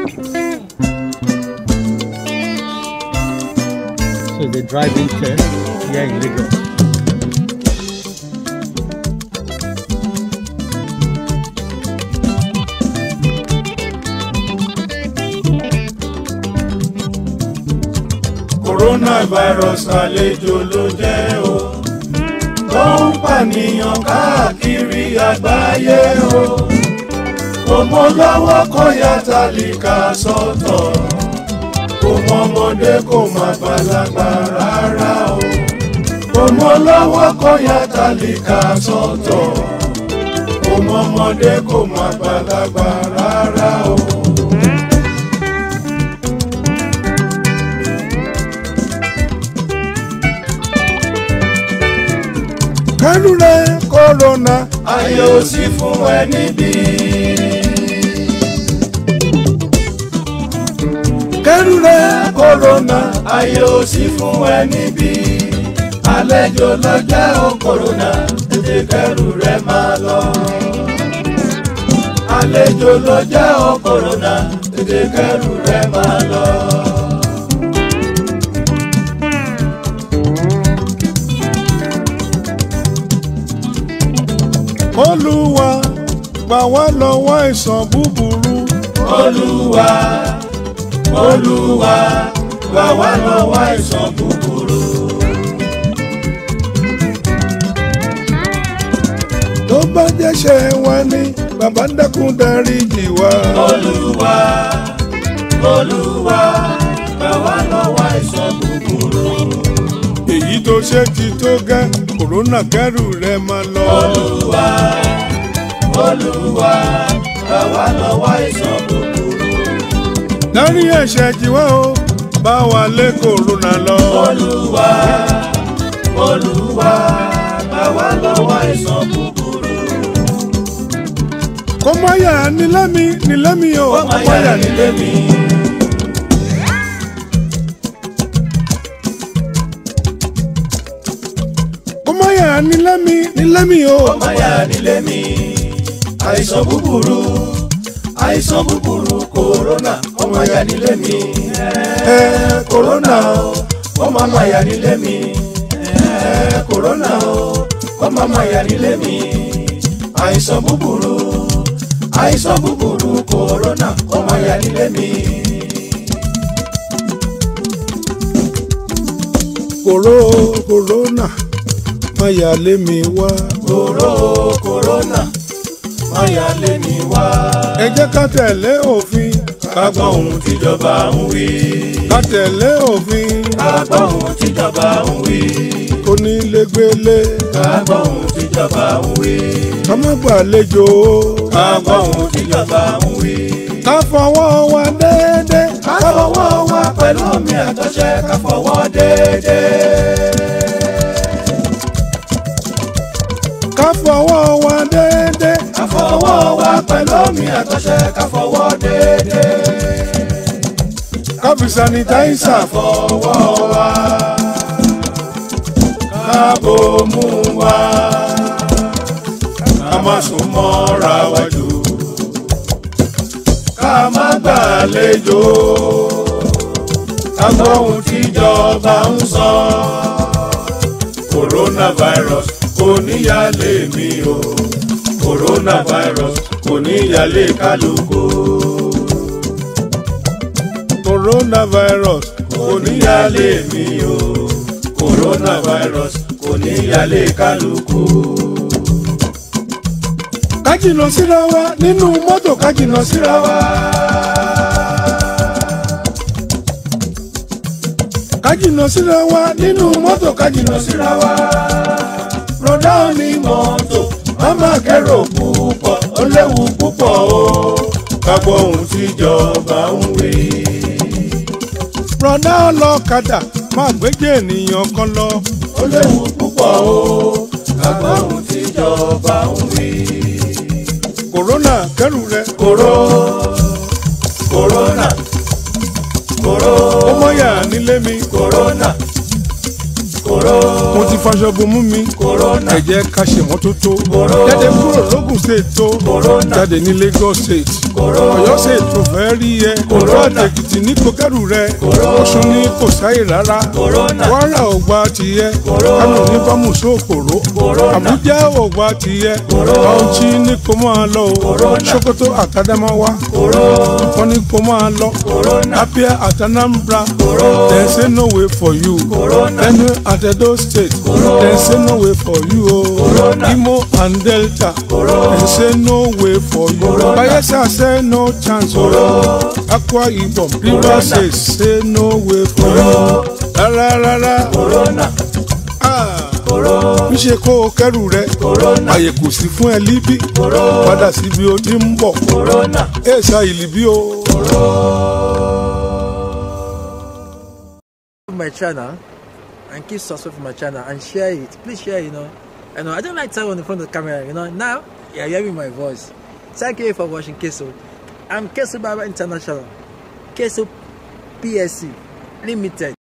So the driving test here in Lagos. coronavirus àlejò ló jẹ́ o tó ń pànìyàn káàkiri àgbáyé o kò mọ lọ́wọ́ kó ya tálíkà sọ́tọ̀ kò mọ ọmọdé kò má gbàlagbà rárá o kò mọ lọ́wọ́ kó ya tálíkà sọ́tọ̀ kò mọ ọmọdé kò má gbàlagbà rárá o. kẹ́rù rẹ̀ kọ́rọ́nà ayé ò sí fún ẹ níbí. kẹ́rù rẹ̀ kòrónà ayé ò sí fún ẹ níbí. àlejò lọ́jà ó kòrónà tètè kẹ́rù rẹ̀ máa lọ. àlejò lọ́jà ó kòrónà tètè kẹ́rù rẹ̀ máa lọ. olúwa gbà wá lọ́wọ́ àìsàn búburú olúwa olúwa gbà wá lọ́wọ́ àìsàn búburú. tó bá jẹ́ṣẹ̀ wa ní bàbá dákun dáríjì wá. olúwa olúwa gbà wá lọ́wọ́ àìsàn búburú. èyí tó ṣe ti tó gẹ́ kòrónà kẹ́rù rẹ̀ máa lọ. olúwa olúwa gbà wá lọ́wọ́ àìsàn búburú. dárí ẹ̀ṣẹ̀ jì wá o bá wa lé kòrónà lọ. olúwa olúwa gbà wá lọ́wọ́ àìsàn búburú. kó má yà ní lẹ́mi ní lẹ́mi o ó máa yára nílé mi. kó má yà ní lẹ́mi ní lẹ́mi o. ó máa yára nílé mi. àìsàn búburú àìsàn búburú kòrónà ó máa yára nílé mi. ẹ kòrónà o ó máa máa yára nílé mi. ẹ kòrónà o ó máa máa yára nílé mi. àìsàn búburú àìsàn búburú kòrónà ó máa yára nílé mi. kòró kòrónà má yà lé mi wá. kòró kòrónà máa yára lé mi wá. ẹ jẹ́ ká tẹ̀lé òfin ká gbọ́ ohun tíjọba ń wí. ká tẹ̀lé òfin ká gbọ́ ohun tíjọba ń wí. onílégbélé ká gbọ́ ohun tíjọba ń wí. ká má gbàlejò ká gbọ́ ohun tíjọba ń wí. ká fọwọ́ wa déédéé ká fọwọ́ wa pẹ̀lú omi àtọ̀ṣẹ ká fọwọ́ déédéé. ká fọwọ́ wa déédéé ká fọwọ́ wa pẹ̀lú omi àtọ̀ṣẹ ká fọwọ́ déédéé. ká fi sanitaisa fọwọ́ wa ká bomú wa ká má sún mọ́ra wa jù ká má gbàlejò ká gbọ́ ohun tíjọba ń sọ coronavirus kò níyàlé mi o coronavirus kò níyàlé kálukú coronavirus kò níyàlé mi o coronavirus kò níyàlé kálukú. ká jìnnà síra wa nínú mọ́tò ká jìnnà síra wa. ká jìnnà síra wa nínú mọ́tò ká jìnnà síra wa. rọ̀dá ní mọ́tò mama kẹ́rò púpọ̀ ó léwu púpọ̀ o ká gbọ́ ohun tíjọba ń wí. rọ̀dá ọlọ́kadà máa gbéjẹ́ ènìyàn kan lọ. ó léwu púpọ̀ o ká gbọ́ ohun tíjọba ń wí. kòrónà kẹrù rẹ kòró kòrónà kòró ó mọ́yà nílé mi. kòrónà kòró mo ti faṣọ bomú mi. kòrónà ẹ jẹ́ ká ṣe mọ́tótó. Corona. jáde kúrò lógùn state tó. Corona. jáde ní Lagos state. ọ̀yọ́ ṣe ètò fẹ́ rí ẹ Corona. èkìtì ní kò kẹ́rù rẹ Corona. ọ̀ṣun ní kò sáyè rárá Corona. wàrà ọ̀gbà tiẹ̀ Corona. kánò ní bámú sókòrò Corona. àbújá ọ̀gbà tiẹ̀ Corona. bauchi ní kò máa lọ o Corona. sokoto àtàdámáwá wọn ní kò máa lọ Corona. abia àtànàmbra Corona. dem say no way for you Corona. benue and edo state dem say no way for you o Corona. imo and delta Corona. dem say no way for you Corona. bayelsa say no chance o akwa ibom rivers state say no way for you rárá rárá Corona. ah Corona. níṣe kó o kẹrù rẹ Corona. àyè kò sí fún ẹ líbí Corona. padà síbi o ti ń bọ̀ Corona. èèṣà ìlíbí o. my channel and keep subscribing to my channel and share it. Please share, you know. I know I don't like talking on the front of the camera, you know. Now you're hearing my voice. Thank you for watching Keso. I'm Keso Baba International. Keso PSC Limited.